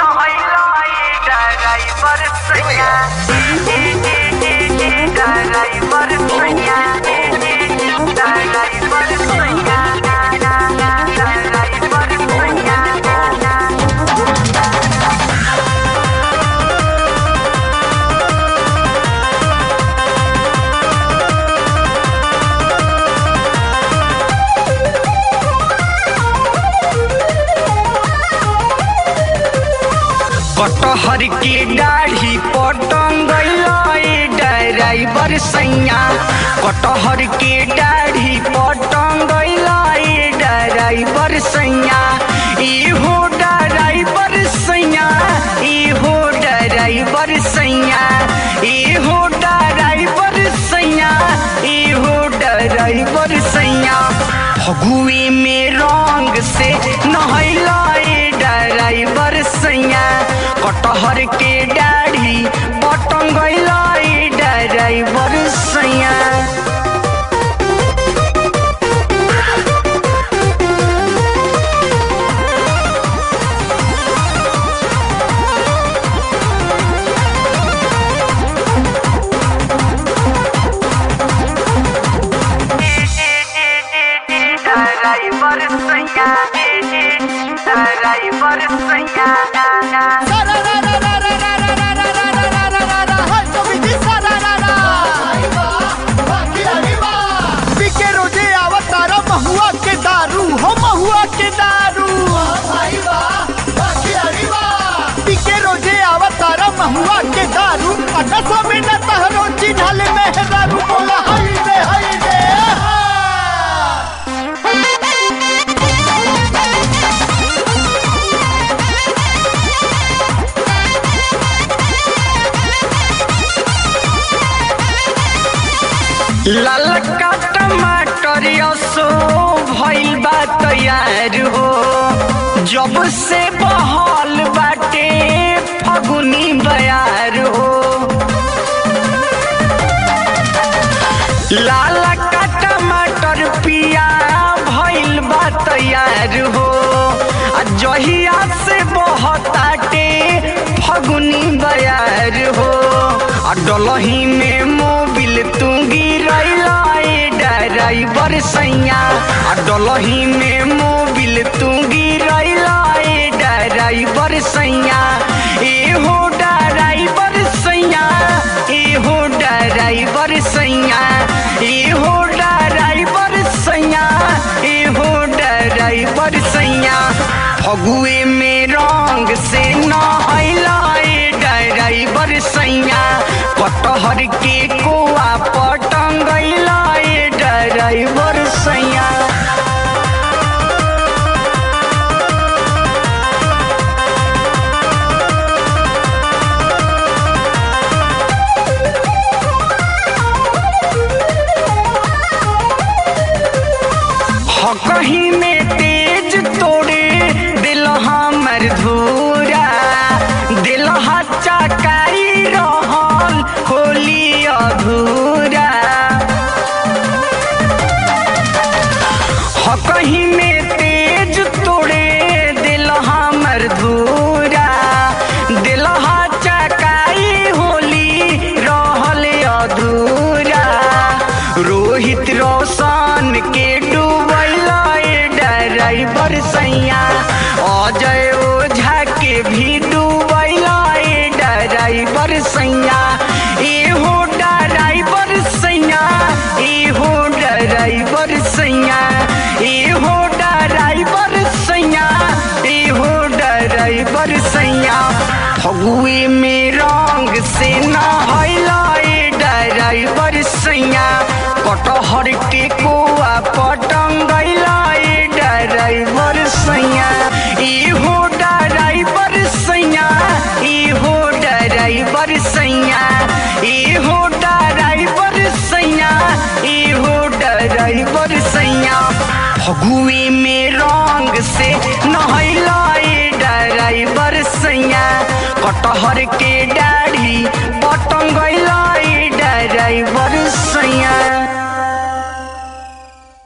कटहर के दाढ़ी पटंगैला ड्राइवर सैया कटहर के दाढ़ी पटंगैला ड्राइवर सैया इहो ड्राइवर सैया इहो ड्राइवर सैया इहो ड्राइवर सैया इहो ड्राइवर सैया फगुए में रंग से नहैला ड्राइवर सैया कटहर के दाढ़ी पटंगैला ड्राइवर सैया ड्राइवर सैया ड्राइवर सैया पीके रोजे आवतारा महुआ के दारू हो महुआ के दारू पीके रोजे आवतारा महुआ के दारू अटसो में न तहरो चिन्हल मेहरारू बोला हाय रे हाय रे ललका टमाटर यसो भइल बा तैयार हो जब से बहल बाटे फगुनी बयार हो लालका टमाटर पिया भइल बा तैयार हो आ जहिया से बहताटे फगुनी बयार हो आ डलही में मोबिल तू गिरैला ड्राइवर सैया आ डलही में मोबिल तू गिरैला ड्राइवर सैया एहो ड्राइवर सैया एहो ड्राइवर सैया एहो ड्राइवर सैया एहो ड्राइवर सैया फगुए में रंग से नहैला ड्राइवर सैया कटहर के कोआ पटंगैला ड्राइवर सैया कहीं में तेज तोड़े दिल हमर धूरा दिल चकाई रहल होली अधूरा ह कहीं में तेज तोड़े दिल हमर धूरा दिल चकाई होली रहल अधूरा रोहित रोशन के डूबैला ड्राइवर सैया अजय ओझा के भी डूबैला ड्राइवर सैया एहो ड्राइवर सैया एहो ड्राइवर सैया एहो ड्राइवर सैया एहो ड्राइवर सैया फगुए में रंग से नहैला ड्राइवर सैया कटहर के कोआ पटंगैला ड्राइवर सैया इहो ड्राइवर सैया इहो ड्राइवर सैया इहो ड्राइवर सैया इहो ड्राइवर सैया फगुए में रंग से नहैला ड्राइवर सैया कटहर के दाढ़ी पटंगैला ड्राइवर सैया